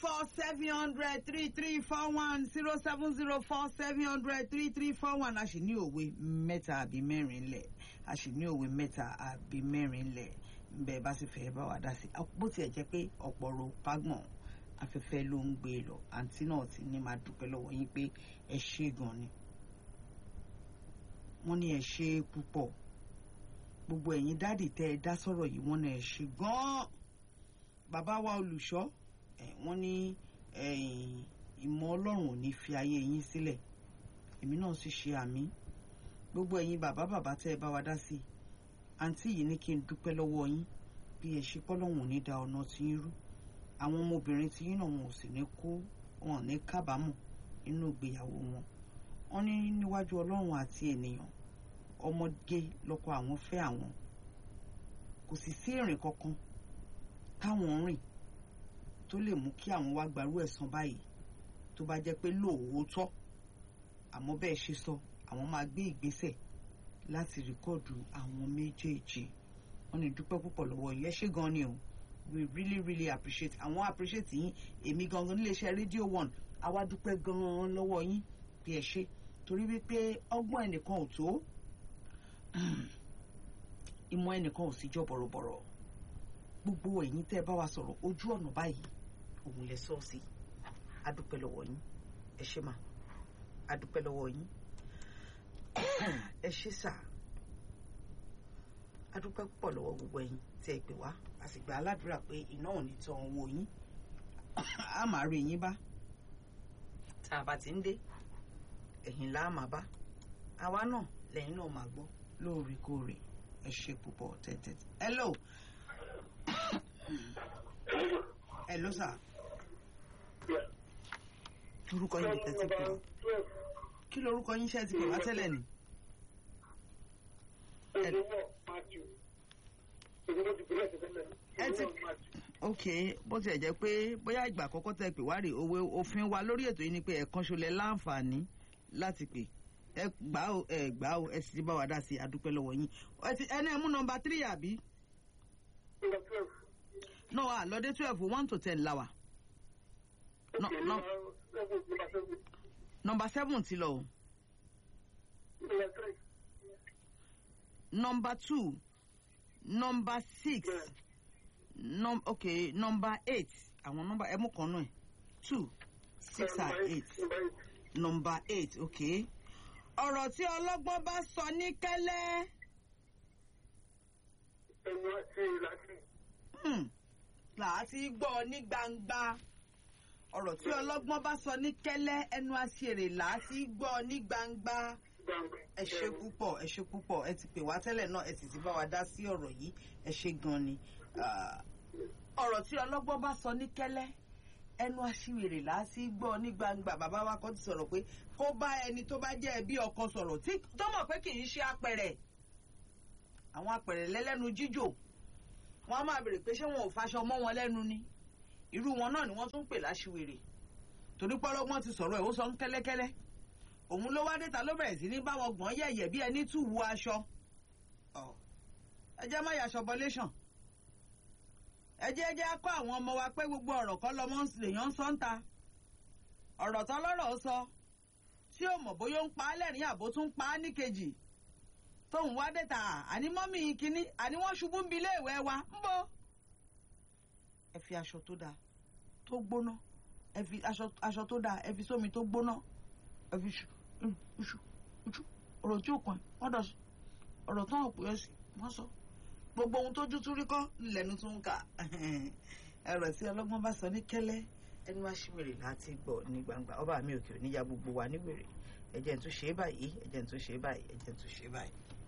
four seven hundred three three four one zero seven zero four seven hundred three three four one a sì ní òwe mẹ́ta àbí mẹ́rin lẹ̀ a sì ní òwe mẹ́ta àbí mẹ́rin lẹ̀ bẹ́ẹ̀ bá sì fẹ́ bá wa dá sí bó tiẹ̀ jẹ́ pé ọ̀pọ̀ ro kágbọ̀n afẹ́fẹ́ ló ń gbé e lọ àǹtí náà ti ní máa dúpẹ́ lọ́wọ́ yín pé ẹ ṣé gan ni wọ́n ní ẹ ṣé púpọ̀ gbogbo ẹ̀yin dáàdì tẹ́ ẹ dá sọ̀rọ̀ yìí wọ́n ní ẹ ṣé gan bàbá wa olùṣọ́ ẹ̀ wọ́n ní ìmọ̀ ọlọ́run ò ní fi ayé yín sílẹ̀ èmi náà sì ṣe àmì gbogbo ẹ̀yin bàbá bàbá tẹ́ ẹ bá wa dá sí i àǹtí yìí ní kí n dúpẹ́ lọ́wọ́ yín bí ẹ ṣe pọ́lọ́hún ò ní da ọ̀nà tí yín rú àwọn ọmọbìnrin tí yín náà wọn ò sì ní kó wọn ní kábàámọ̀ nínú ìgbéyàwó wọn wọn ní níwájú ọlọ́run àti ènìyàn ọmọge lọ́kọ àwọn fẹ́ àwọn kò sì sí ìrìn kankan táwọn rìn tó lè mú kí àwọn wá gbarú ẹ̀san báyìí tó bá jẹ́ pé lóòótọ́ àmọ́ bẹ́ẹ̀ ṣe sọ àwọn máa gbé ìgbésẹ̀ láti rìkọ́ọ̀dù àwọn méjèèjì wọ́n ní dúpẹ́ púpọ̀ lọ́wọ́ yín ẹ ṣé gan ni o we really really appreciate àwọn appreciate yín èmi gangan níléeṣẹ́ rédíò one àwa dúpẹ́ gan-an lọ́wọ́ yín bí ẹ ṣe torí wípé ọgbọ́n ẹnìkan ò tó ìmọ̀ ẹnìkan ò sì jọ bọ̀rọ̀bọ̀rọ̀ gbogbo ẹ̀yin tẹ́ ẹ bá wa sọ̀rọ̀ ojú ọ̀nà báyìí òun lẹ sọ sí adúpẹ́ lọ́wọ́ yín ẹ ṣé mà adúpẹ́ lọ́wọ́ yín ẹ ṣé sà adúpẹ́ púpọ̀ lọ́wọ́ gbogbo ẹ̀yin tí ẹ pè wá a sì gba aládùúrà pé iná ò ní tán owó yín a máa rí yín bá tá a bá ti ń dé ẹ̀yin là á máa bá àwa náà lẹ́yìn náà máa gbọ́ lóòrèkóòrè ẹ ṣé púpọ̀ tẹ́tẹ́ hello hello sir orúkọ yín tẹ́tí pè wá kí lorúkọ yín ṣe ti pè wá tẹ́lẹ̀ ni. ẹ ti ok bó tiẹ̀ jẹ́ pé bóyá ìgbà àkọ́kọ́ tẹ́ pè wá rè òwe òfin wa lórí ètò yìí ni pé ẹ̀kan ṣolẹ̀ láǹfààní láti pè ẹ gbà ó ẹ gbà ó ẹ sì ti bá wa dá sí adúpẹ́ lọ́wọ́ yín ẹni ẹ mú nọmba tírì àbí. no ah lọ́dẹ twelve one to ten la wa. No, no. nọmba seven ti lọ o. nọmba two nọmba six num okay nọmba eight àwọn nọmba ẹ mú kan náà two six and eight nọmba eight okay ọ̀rọ̀ tí ọlọ́gbọ́n bá sọ ní kẹ́lẹ́. ẹnu àti ìlàsì. làásì gbọ́ ní gbangba ọ̀rọ̀ tí ọlọ́gbọ́n bá sọ ní kẹ́lẹ́ ẹnu àṣìírè làásì gbọ́ ní gbangba ẹ ṣe púpọ̀ ẹ ṣe púpọ̀ ẹ ti pè wá tẹ́lẹ̀ náà ẹ sì ti bá wa dá sí ọ̀rọ̀ yìí ẹ ṣe gan ni ọ̀rọ̀ tí ọlọ́gbọ́n bá sọ ní kẹ́lẹ́ ẹnu aṣiwèrè láti gbọ́ ní gbangba bàbá wa kan ti sọ̀rọ̀ pé kó bá ẹni tó bá jẹ́ ẹbí ọkọ sọ̀rọ̀ tí tó mọ̀ pé kì í ṣe apẹ̀rẹ̀ àwọn apẹ̀rẹ̀ lẹ́lẹ́nu jíjò wọ́n á máa bèrè pé ṣé wọn ò faṣọ mọ́ wọn lẹ́nu ni irú wọn náà ni wọ́n tún ń pè láṣiwèrè torí pọ́lọ́gbọ́n ti sọ̀rọ̀ ẹ̀ ó sọ ń kẹ́lẹ́kẹ́lẹ́ òun ló wá déta ló bẹ̀rẹ̀ sí ní báwọn gbọ́n yẹ̀yẹ̀ bí ẹni tù wú aṣọ ẹ jẹ́ má yàṣọ bọ́léṣàn ẹ jẹ́ jẹ́ kọ́ àwọn ọmọ wa pé gbogbo ọ̀rọ̀ kọ́ lọ́mọ lèèyàn ń sọ ń ta ọ̀rọ̀ tán lọ́rọ̀ sọ tí ò mọ̀ bóyá ó ń pa á lẹ́rìn àbó tún pa á níkejì tóun wá déta àní mọ́mì kínní àní wọ́n ṣubú ń bi iléèwé wa ń bọ̀ ẹ fi aṣọ tó dáa tó gbóná ẹ fi aṣọ tó dáa ẹ fi sómi tó gbóná ẹ fi ṣu ṣu ṣu ọ̀rọ̀ tí ò kàn wọ́n dọ̀ sí ọ̀rọ̀ tán ò pè é sí wọ́n sọ gbogbo ohun tójú tún rí kọ́ lẹ́nu tún ń kà ẹ̀rọ tí ọlọ́gbọ́n bá sọ ní kẹ́lẹ́ ẹni wá sí wèrè láti gbọ́ ní gbangba ọba mi òkè òníyà gbogbo wa ní wèrè ẹ̀jẹ̀ ń tún ṣe é báyìí ẹ̀jẹ̀ ń tún ṣe é báyìí ẹ̀jẹ̀ ń tún ṣe é báyìí.